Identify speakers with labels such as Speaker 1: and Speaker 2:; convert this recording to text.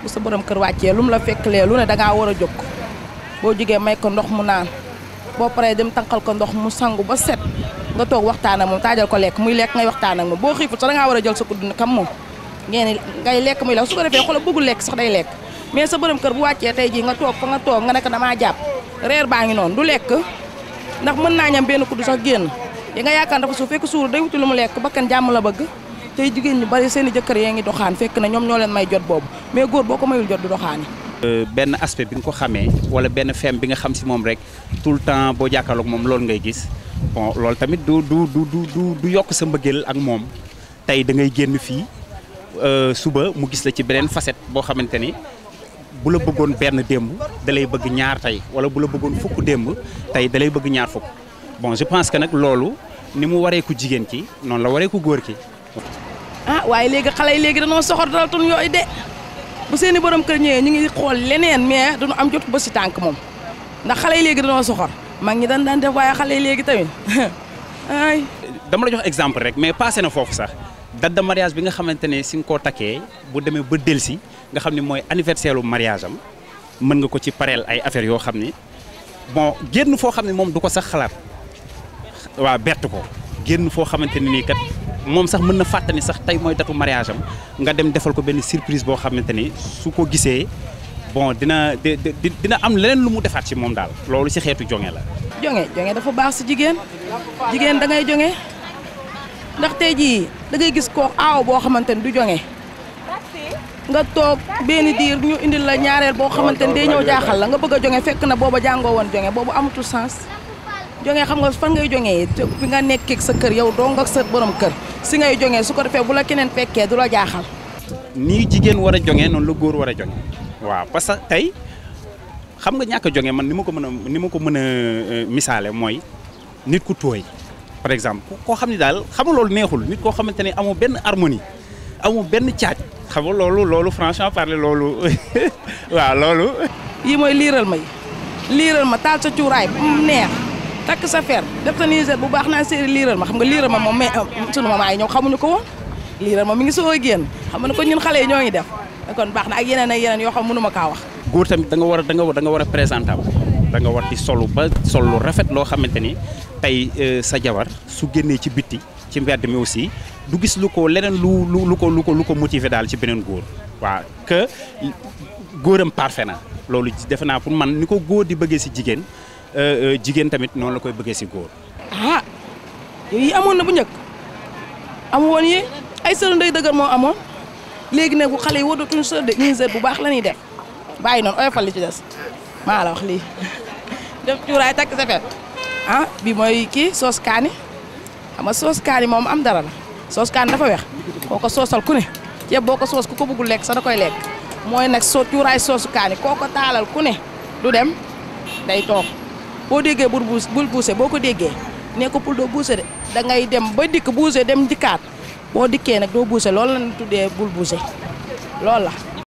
Speaker 1: bu sa borom kër wàccee lu mu la fekk lee lu ne da ngaa war a jóg boo jógee may ko ndox mu naan boo paree dem tànqal ko ndox mu sangu ba set nga toog waxtaan ak moom taajal ko lekk muy lekk ngay waxtaan ak moom boo xiifut sax da ngaa war a jël sa kudd kam moom ngeen ngay lekk muy lekk su ko defee xoolal bëggul lekk sax day lekk mais sa borom kër bu wàccee tey jii nga toog fa nga toog nga ne ko damaa jàpp reer baa ngi noonu du lekk ndax mën naa ñam benn kudd sax génn yi nga yaakaar dafa su fekk suur day wuti lu mu lekk bakkan jàmm la bëgg tey jigéen ñu bari seen i jëkkër yee ngi doxaan fekk na ñoom ñoo leen may jot boobu mais góor boo ko mayul jot du doxaani
Speaker 2: benn aspect bi nga ko xamee wala benn femme bi nga xam si moom rek tout le temps boo jàkkaarloog moom loolu ngay gis bon loolu tamit du du du du du yokk sa mbëggeel ak moom tey da ngay génn fii suba mu gis la ci beneen facette boo xamante ni bu la bëggoon benn démb da lay bëgg ñaar tey wala bu la bëggoon fukk démb tey da lay bëgg ñaar fukk bon je pense que nag loolu ni mu waree ku jigéen ki noonu la waree ku góor ki.
Speaker 1: ah waaye léegi xale yi léegi dañoo soxor dal tun yooyu de bu seeni borom kër ñëwee ñu ngi xool leneen mais duñu am jot ba si tànk moom ndax xale yi léegi dañoo soxor mag ñi dañ daan def waaye xale yi léegi tamit ay
Speaker 2: dama la jox exemple rek mais passé na foofu sax date de mariage bi nga xamante ne si nga koo takkee bu demee ba delsi nga xam ne mooy anniversaire lu mariage am mën nga ko ci pareel ay affaires yoo xam ni bon génn foo xam ne moom du ko sax xalaat waa bett ko génn foo xamante ne nii kat moom sax mën na fàttani sax tey mooy datu mariage am nga dem defal ko benn surprise boo xamante ni su ko gisee bon dina dina am leneen lu mu defaat ci moom daal loolu ci xeetu jonge la.
Speaker 1: jonge jonge dafa baax si jigéen jigéen da ngay jonge ndax tey jii da ngay gis koo aaw boo xamante ni du jonge nga toog benn diir ñu indil la ñaareel boo xamante ni day ñëw jaaxal la nga bëgg a jonge fekk na booba jàngoo woon jonge boobu amatul sens. jonge xam nga fan ngay jongee fi nga nekkee sa kër yow dong ak sa borom kër si ngay jongee su ko defee bu la keneen fekkee du la jaaxal.
Speaker 2: nii jigéen war a jonge noonu la góor war a jonge waaw parce que tey xam nga ñàkk a jonge man ni ma ko mën a ni ma ko mën a misaale mooy nit ku tooy par exemple koo xam ne daal xam nga loolu neexul nit koo xamante ne amoo benn harmonie amoo benn caaj xam nga loolu loolu franchement parler loolu waaw loolu.
Speaker 1: yii mooy liiral ma yi liiral ma taal sa cuuraay bu mu neex. takk sa fer def sa niger bu baax naa séeri liiral ma xam nga liiral ma moom mais sunu maman yi ñoom xamuñu ko woon liiral ma mi ngi soo a génn xam nga ne ko ñun xale yi ñoo ngi def kon baax na ak yeneen ak yeneen yoo xam mënu ma kaa wax
Speaker 2: góor tamit da nga war a da nga da nga war a présentable da nga war di solu ba sol lu rafet loo xamante ni tey sa jabar su génnee ci bitti ci mbedd mi aussi du gis lu ko leneen lu lu lu ko lu ko lu ko motiver daal ci beneen góor waaw que góoram parfait na loolu defe naa pour man ni ko góor di bëggee si jigéen jigéen tamit noonu la koy bëggee si góor.
Speaker 1: ah yooyu amoon na bu njëkk amu woon yi ay sër ndey dëgër moo amoon léegi nag bu xale yi wodatuñu sër de niger bu baax la ñuy def bàyyi noonu oyofal li ci des maa la wax lii def cuuraay takk sa fet ah bi mooy kii soos kaani xam nga soos kaani moom am dara la soos kaani dafa weex koo ko soosal ku ne ceeb boo ko soos ku ko bëggul lekk sax da koy lekk mooy nag soo cuuraay soosu kaani koo ko taalal ku ne du dem day toog boo déggee bul buus bul buuse boo ko déggee nee ko pour doo buuse de da ngay dem ba dikk buuse dem dikkaat boo dikkee nag doo buuse loolu la ñu tuddee bul buuse loolu la